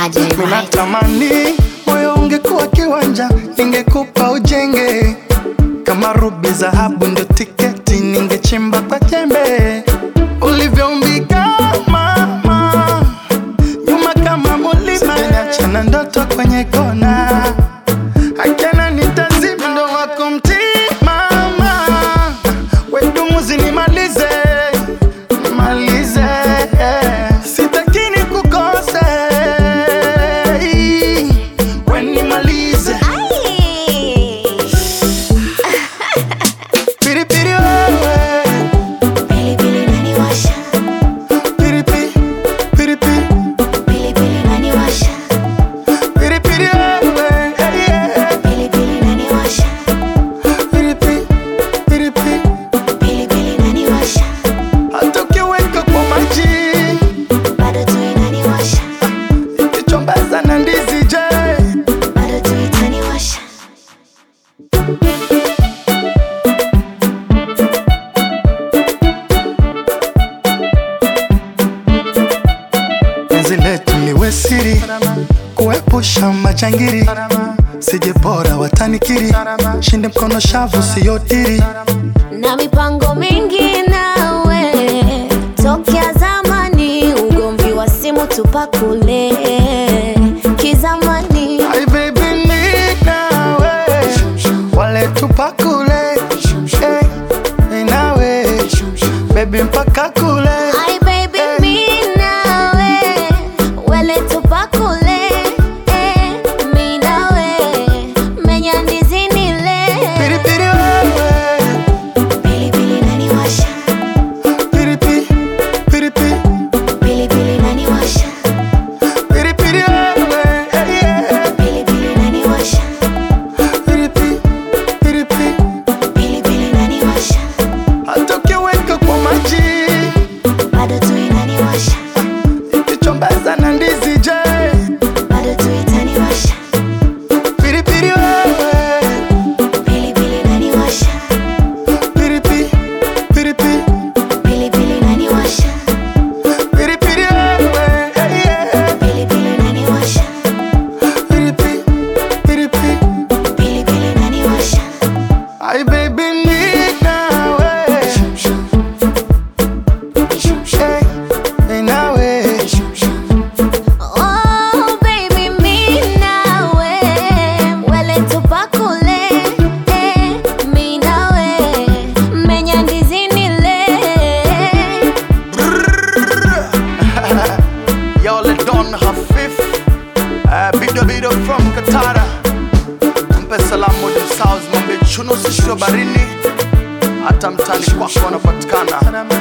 aje right. Minatamani moyo ungekuwa kiwanja, ningekupa ujenge kama rubi, dhahabu ndio tiketi, ningechimba kwa jembe ulivyoumbika mama, nyuma kama mulima, achana ndoto kwenye kona, akana nitazima ndo wako mtimama, wedumuzi nimalize nimalize, sitaki nikukose, we nimalize Ai. piripiri wewe Pilipili inaniwasha, piripi piripi pilipili inaniwasha, piripiri wewe hey, yeah. pilipili inaniwasha, piripi piripi pilipili inaniwasha, hata ukiweka kwa maji bado tu inaniwasha, ikichombeza na ndizi je bado tu itaniwasha. penzi letu liwe siri kuepusha majangiri sije bora watanikiri shinde mkono shavu siyodiri na mipango mingi nawe tokea zamani, ugomvi wa simu tupakule kizamani. Ay baby ni nawe wale tupakule eh, ni nawe baby mpaka kule Ai baby mi nawe wele tupakule eh, mi nawe menya ndizi nile piripiri wewe pilipili inaniwasha piripi piripi pilipili inaniwasha piripiri wewe eh, yeah. pilipili inaniwasha piripi piripi pilipili inaniwasha hata ukiweka kwa maji bado tu inaniwasha ikichombeza na ndizi je bado tu itaniwasha piripiri wewe pilipili inaniwasha piripi piripi pilipili inaniwasha piripiri wewe eh, yeah. pilipili inaniwasha piripi piripi pilipili inaniwasha Ay baby ni nawe eh, ni nawe Oh baby mi nawe wele tupakule eh, mi nawe menya ndizi nile Yo, let Don Hafif uh, Bido Bido from Katara Mpe salamu ni South Mambe chuno sishiro barini Hata mtani kwako wanapatikana